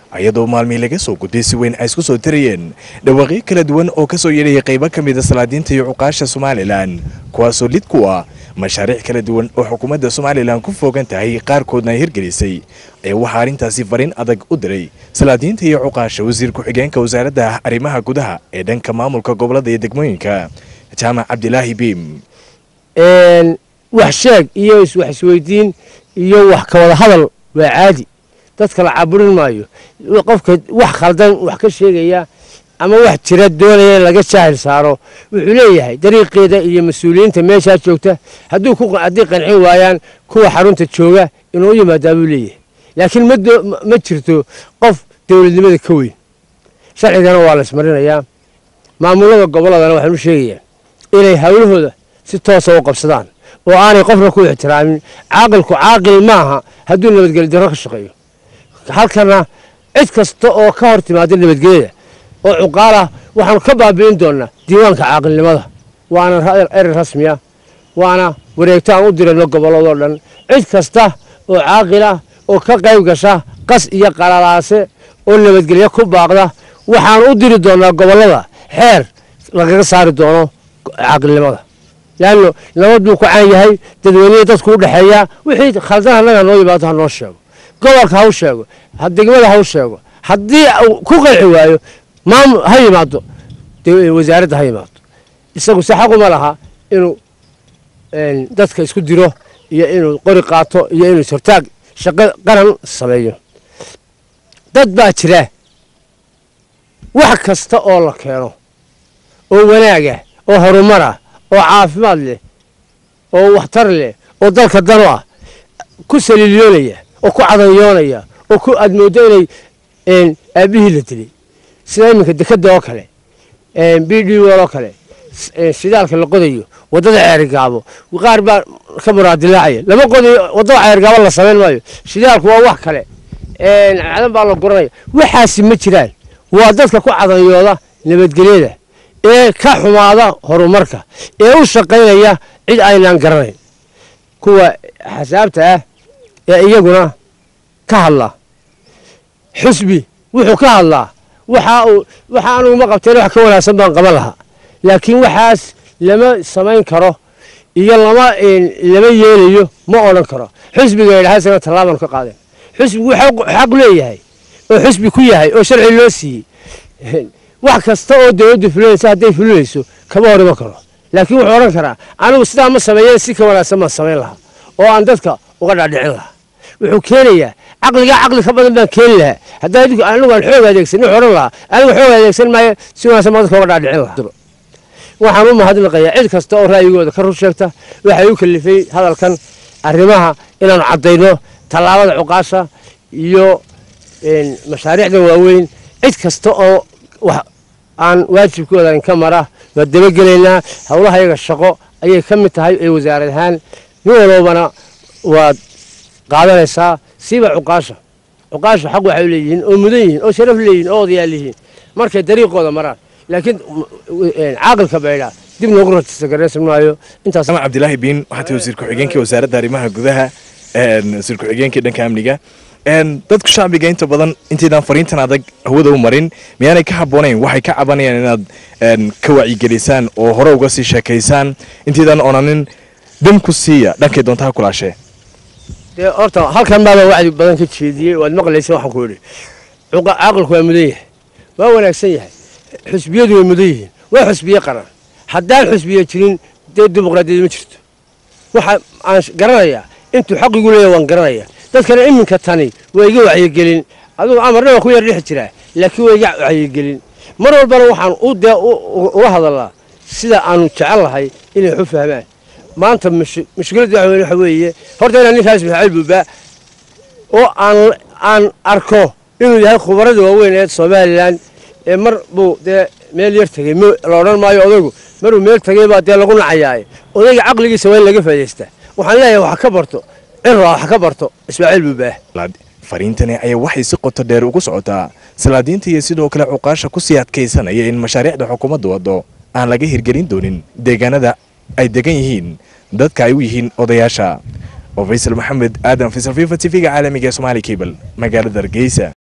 iyadoo maalmii laga soo gudday si weyn ay isku soo tirayeen dhawaaqyo kala duwan oo ka soo yeedhaya qaybo ka mida salaadiinta iyo cuqaasha somalilan kuwaasoo lid ku ah mashaariic kala duwan oo xukuumadda somalilan ku foogan tahay qaarkoodna ay hirgelisay ee waxaa arrintaasi fariin adag u diray salaadiinta iyo cuqaasha wasiir ku-xigeenka wasaaradda arrimaha gudaha ee dhanka maamulka gobolada iyo degmooyinka jaamac cabdilaahi biim wax sheeg iyo wax isweydiin iyo wax ka wada hadal waa caadi dadka la caburin maayo qofka wax khaldan wax ka sheegaya ama wax jira doonaya in laga jaahil saaro wuxuu leeyahay dariiqeeda iyo mas-uuliyiinta meeshaa joogta haddii qancin waayaan kuwa xarunta jooga inuu u yimaadaa buu leeyahay laakiin ma jirto qof dowladnimada ka weyn sharcigana waa laysmarinayaa maamulada gobolladana waxaan u sheegayaa inay hawlahooda si toosa u qabsadaan oo aanay qofna ku ixtiraamin caaqilku caaqil maaha hadduu nabadgelyo darro ka shaqeeyo halkana cid kasta oo ka hor timaada nabadgelyada oo cuqaalah waxaanu ka baabi'in doonnaa diiwaanka caaqilnimada waana erer rasmiya waana wareegto aan u dirayno gobolladoo dhan cid kasta oo caaqilah oo ka qayb gasha qas iyo qalalaase oo nabadgelyo ku baaqda waxaanu u diri doonnaa gobollada xeer lagaga saari doono caaqilnimada leanno nabad buu ku caan yahay dadweynehi dadku u dhexeeyaa wixii khaldan annaga noo yimaado ha noo sheego gobolka ha u sheego degmada ha u sheego haddii ku qanci waayo maamul ha yimaado wasaaradda ha yimaado isagu se xaquma laha inuu dadka isku diro iyo inuu qori qaato iyo inuu sortaag shaqo qaran sameeyo dad baa jira wax kasta oo la keeno oo wanaaga oo horumara oo caafimaad leh oo waxtar leh oo dalka dano ah ku saliilyoonaya oo ku cadanyoonaya oo ku aad mooddo inay aabbihii la dilay sida iminka dekadda oo kale b d wol oo kale shidaalka la qodayo waddada ceerigaabo qaar baa ka muraadilaacaya lama qodayo waddada ceerigaabo la samayn maayo shidaalku waa wax kale cadan baa la guranaya waxaasi ma jiraan waa dadka ku cadanyooda nabadgelyada ee ka xumaada horumarka ee u shaqaynaya cid aynaan garanayn kuwa xasaabta ah ee iyaguna ka hadlaa xusbi wuxuu ka hadlaa waxa uu waxa aniguma qabteen wax ka wanaagsan baan qaban lahaa laakiin waxaas lama samayn karo iyo lama lama yeelayo ma odhan karo xusbiga yidhaha isagana tallaabaan ka qaadeen xusbigu xaq leeyahay oo xusbi ku yahay oo sharci loo siiyey wax kasta oo dowladdu fulinaysa hadday fulinayso kama hor iman karo laakiin wuxuu odhan karaa anigu sidaa ma sameeyeen si ka wanaagsan baan samayn lahaa oo aan dadka uga dhaadhicin lahaa wuxuu keenayaa caqligaa caqli ka badan baan keeni lahaa haddaa anigu aan xoog adeegsan wuxuu odhan lahaa anigu xoog adeegsan maayo si wanaagsan baan dadka uga dhaadhicin lahaa waxaan u mahadnaqayaa cid kasta oo ra'yigooda ka rur sheegta waxay u kalifay hadalkan arrimaha inaanu caddayno tallaabada cuqaasha iyo mashaariicda waaweyn cid kasta oo aan waajibkooda inka mara waa dabagelaynaa howlaha yaga shaqo ayay ka mid tahay ee wasaarad ahaan nin walbana waad qaadanaysaa siiba cuqaasha cuqaasha xaq waxay leeyihiin oo mudan yihiin oo sharaf leeyihiin oo odayaal yihiin markay dariiqooda maraan laakiin caaqilka baydhaa dib loogu rajista garaysan maayo intaas jaamac cabdilaahi biin waxaa tahay wasiir ku-xigeenkii wasaaradda arrimaha gudaha wasiir ku-xigeenkii dhanka amniga dadku shacbiga inta badan intaydaan fariintan adag hawada u marin miyaanay ka habboonayn waxay ka cabanayaan inaad ka wacyigelisaan oo hore uga sii sheekaysaan intaydaan onanin dam ku siiya dhankay doontaha kulaashee dee horta halkan baaba wacdi badan ka jeediyey waad maqlaysa waxaan ku idhi caaqilku waa mudan yahay waa wanaagsan yahay xusbiyadu way mudan yihiin waa xusbiye qaran haddaan xusbiye jirin dee dimuqraadiyad ma jirto waxa aan garanayaa intuu xaqigu leeyahay waan garanayaa dadkana iminka tani waa iga wacyigelin adugu amarna waa ku yar dhex jiraa laakiin waa iga wacyigelin mar walbana waxaan u dee ula hadalnaa sida aanu jecel lahay inay waxu fahmaan maanta mushkiladda waxa weeye horta inaan ninkaas maxamed buubaa oo aan aan arko inuu yahay khubarada waaweyn ee somalilan ee mar buu dee meel yar tegey la odhan maayo odaygu maruu meel tegey baa dee lagu nacayaaye odayga caqligiisa waa in laga faa'idaystaa waxaan leeyahay wax ka barto cirra wax ka barto ismaaciil buubaa fariintani ayaa waxay si qoto dheer ugu socotaa salaadiinta iyo sidoo kale cuqaasha ku sii adkaysanaya in mashaariicda xukuumadda waddo aan laga hirgelin doonin deegaanada ay degan yihiin dadka ay u yihiin odayaasha oo faysal maxamed aadan faysal fifa t v-ga caalamiga ee somaali cable magaalada hargeysa